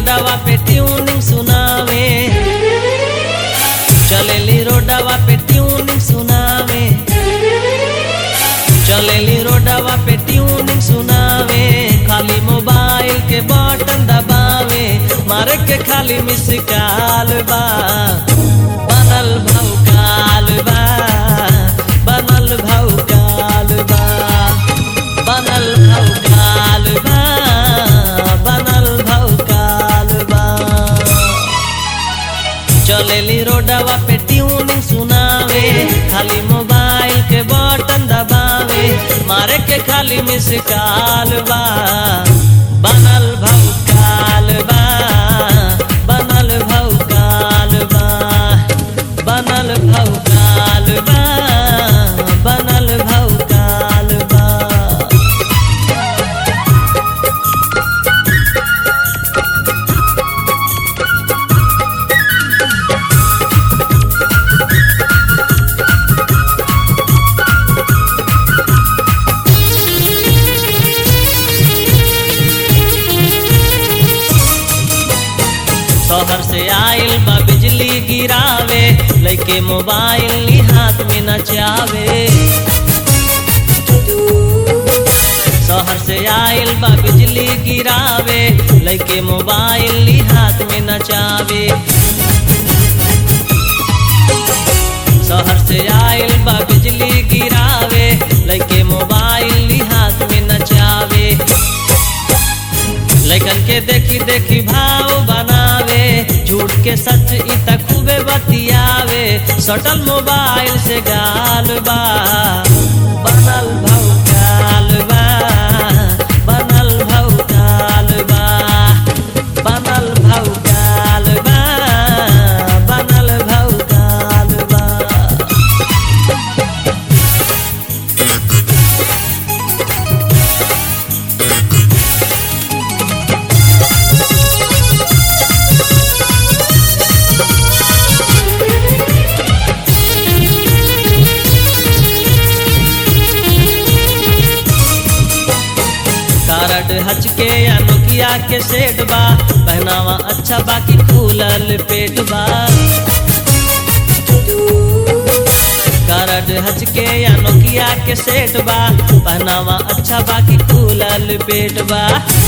रोडवा पे ट्यूनिंग सुनावे चलेली रोडवा पे ट्यूनिंग सुनावे चलेली रोडवा पे ट्यूनिंग सुनावे खाली मोबाइल के बटन दबावे मारे के खाली मिस काल बा बनल भौकाल बा बनल भौकाल बा बनल भौकाल बा बनल भौकाल बा चलेली रोडवा पे ट्यूनिंग सुनावे खाली मोबाइल के बटन दबावे मारे के खाली मिस काल बा बनल भौकाल बा बनल भौकाल बा बनल भौकाल बा बनल भौकाल बा शहर से आइल बा बिजली गिरावे लइके मोबाइल नी हाथ में नचावे शहर से आइल बा बिजली गिरावे लइके मोबाइल नी हाथ में नचावे शहर से आइल बा बिजली गिरावे लइके मोबाइल नी हाथ में नचावे लैकन के देखी देखी भाव बनावे झूठ के सच इ त खूबे बतियावे सटल मोबाइल से गाल बा बनल भौकाल बा बनल भौकाल बा बनल भौकाल बा बनल भौकाल बा कारड हचके या नोकिया के सेट बा पहनावा अच्छा बाकी खुलल पेट बा कारड हचके या नोकिया के सेट बा पहनावा अच्छा बाकी खुलल पेट बा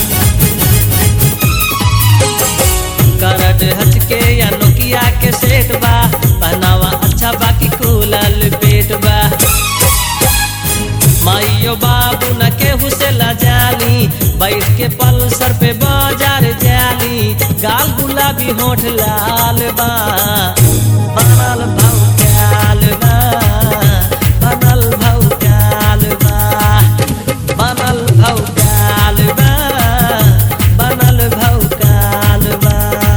करड हचके या नोकिया के सेट बा पहनावा अच्छा बाकी खुलल पेट बा माइयो बाबू न केहू से लजाली बैठ के पल्सर पे बाजार जाली गाल गुलाबी होठ लाल बा बनल भौकाल बा बनल भौकाल बा बनल भौकाल बा बनल भौकाल बा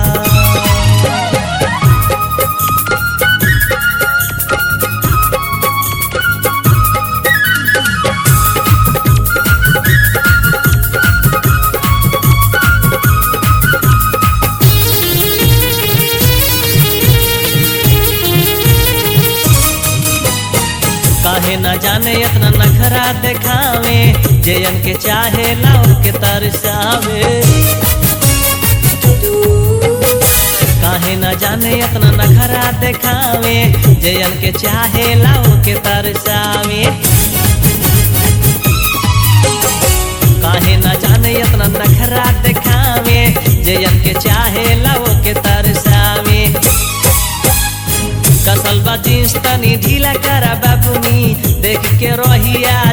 काहे न जाने इतना नखरा देखावे जयन के चाहे लाओ के तरसावे काहे न जाने इतना नखरा देखावे जयन के चाहे लाओ के तरसावे काहे न जाने इतना नखरा देखावे जयन के चाहे लाओ के तरसावे कसल बा जींस तनी ढीला करा बाबुनी देख के रोहिया